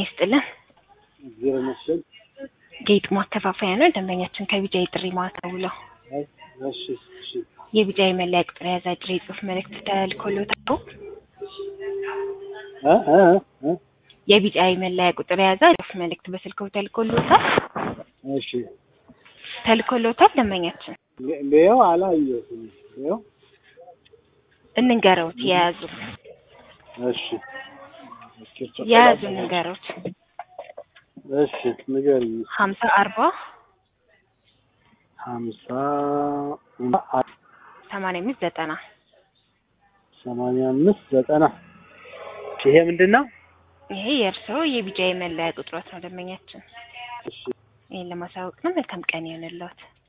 ይስጥልን። እግዚአብሔር ይመስገን። ጌጥ ማከፋፈያ ነው። ደንበኛችን ከቢጃይ ጥሪ ማዕከል ውለው አይ፣ እሺ፣ እሺ። የቢጃይ መለያ ቁጥር የያዘ አጭር የጽሁፍ መልእክት ተልኮሎታል። እ እ እ የቢጃይ መለያ ቁጥር የያዘ ጽሁፍ መልእክት በስልክዎ ተልኮሎታል እሺ። ተልኮሎታል። ደንበኛችን ሌው አላየሁትም። ሌው እንንገረውት የያዙ እሺ፣ የያዙ እንንገረውት እሺ፣ ንገሪኝ። ሀምሳ አርባ ሀምሳ ሰማንያ አምስት ዘጠና ሰማንያ አምስት ዘጠና ይሄ ምንድን ነው? ይሄ የእርስዎ የቢጃይ መለያ ቁጥሮት ነው። ደንበኛችን እሺ፣ ይህን ለማሳወቅ ነው። መልካም ቀን ይሆንልዎት።